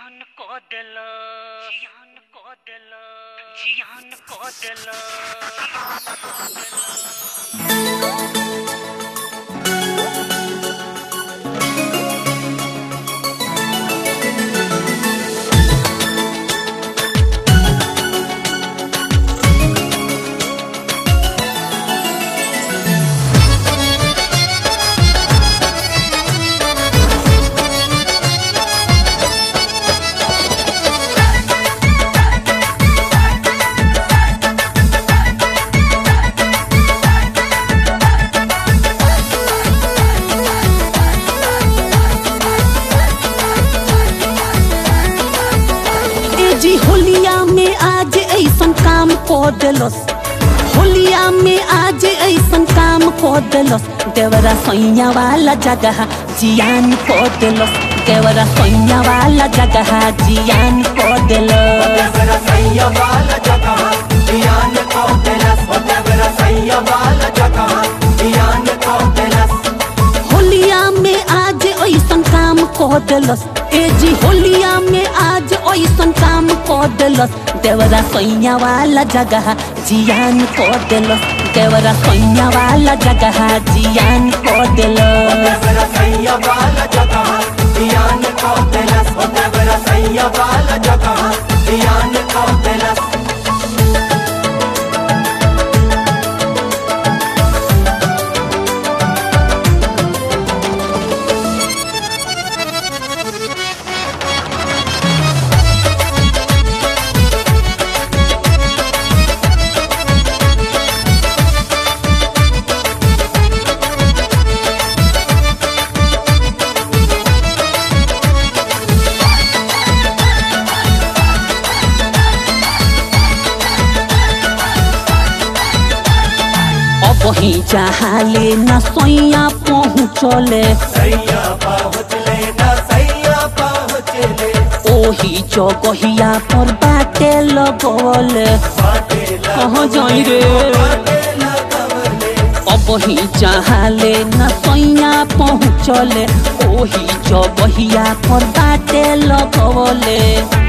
जियान को दिल जियान को दिल जियान को दिल ए जी होलिया में आज ऐसन काम को दिलस होलिया में आज ऐसन काम को दिलस देवरा सैया वाला जगह जियान को दिलस देवरा सैया वाला जगह जियान को दिलस होलिया में आज ऐसन काम को दिलस ए जी होलिया में आज ऐसन काम को दिलस देवरा सैया वाला जगह जियान को दिलस देवरा सैया वाला जगह जियान को दिलस अब ही चाहले न सैया पहुँचले ओही जगहिया पर बाटे लगवले कहाँ जाई रे अब ही चाहले न सैया पहुँचले ओही जगहिया पर बाटे लगवले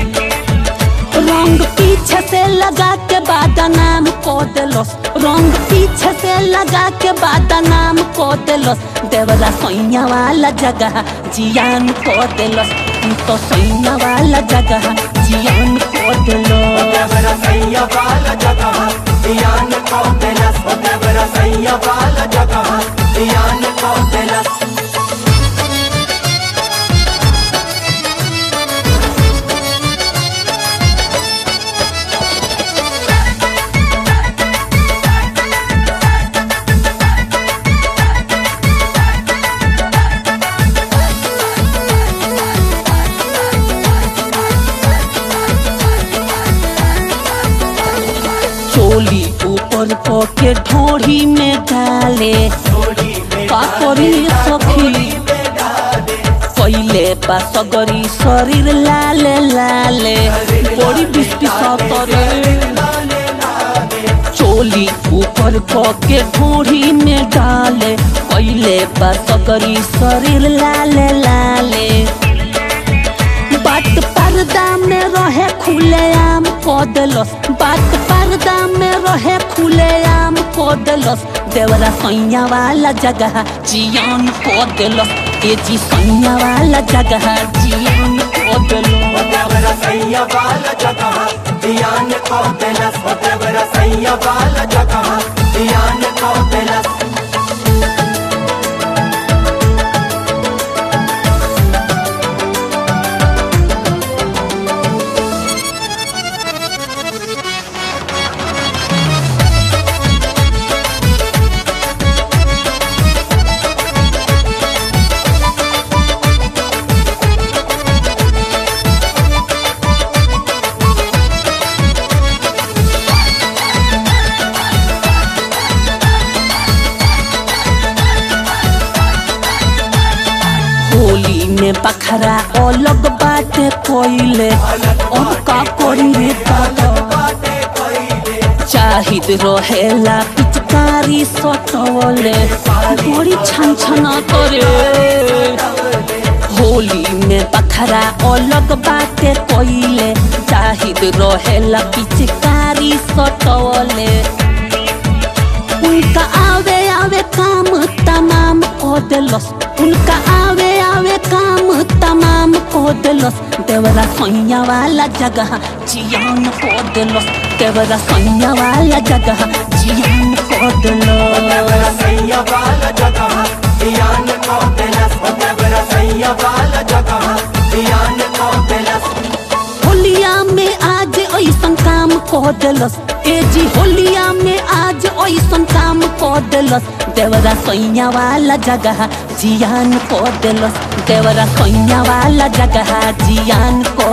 रंग पीछे से लगा के बाद नाम को दिलस रंग पीछे से लगा के बाद नाम को दिलस देवरा सैया वाला जगह जियान को दिलस तू तो सैया वाला जगह जियान को दिलस चोली ऊपर को के ढोढ़ी में डाले का करी सखी पहिले बा सगरी शरीर लाले लाले बड़ी बिस्ती सतरे चोली ऊपर को के ढोढ़ी में डाले पहिले बा सगरी शरीर लाले लाले बात पर्दा में रहे खुले आम को दिलस बात पर्दा में रहे खुले आम को दिलस देवरा सैया वाला जगह जियान को दिलस ए जी सैया वाला जगह जियान को दिलस होली में बखरा अलग बाटे कोइले अब का करी रे दादा चाहिद रहेला पिचकारी सटवले बड़ी छन छना करे होली में बखरा अलग बाटे कइले जाहिद रहेला पिचकारी सटवले उनका आवे आवे काम तमाम को दिलस उनका आवे आवे काम तमाम को दिलस देवरा सैया वाला जगह जियान को दिलस देवरा सैया वाला जगह जियान को दिलस सैया वाला जगह ध्यान को दिलस देवरा सैया वाला जगह ध्यान को दिलस होलिया में आज ऐसन काम को दिलस ए जी होलिया में आज ऐसन काम को दिलस देवरा सैया वाला जगह जियान को दिलस देवरा सैया वाला जगह जियान को